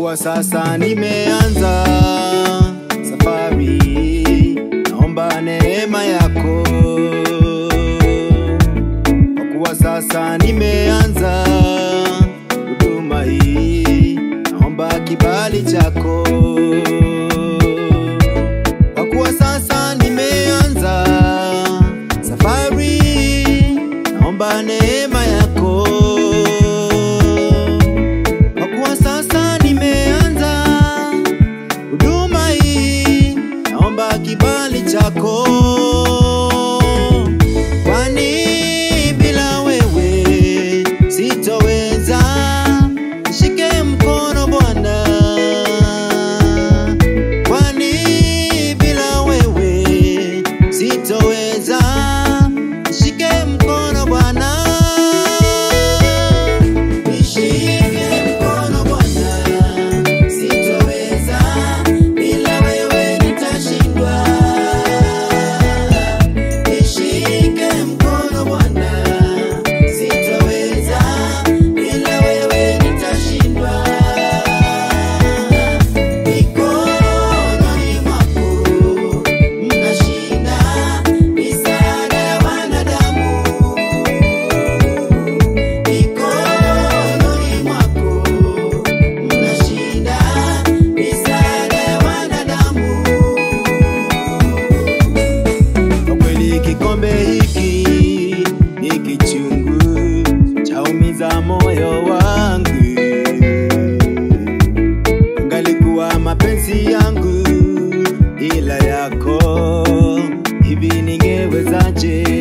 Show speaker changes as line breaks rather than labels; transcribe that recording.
kuwa sasa nimeanza safari, naomba neema yako. Kwa kuwa sasa nimeanza huduma hii, naomba kibali chako. Kwa kuwa sasa nimeanza safari, naomba neema yako. Kwa kuwa sasa nimeanza huduma hii, naomba kibali chako. Kwani bila wewe sitoweza, nishike mkono Bwana. Kwani bila wewe sitoweza, nishike mkono Bwana. Nishike mkono Bwana, sitoweza, bila wewe nitashindwa. Nishike mkono Bwana, sitoweza, bila wewe nitashindwa. Mikononi mwako mnashinda misaada ya wanadamu. Mikononi mwako mnashinda misaada ya wanadamu. Kwa kweli kikombe hiki ni kichungu, chaumiza moyo wangu. Angalikuwa mapenzi yangu ila yako, hivi ningewezaje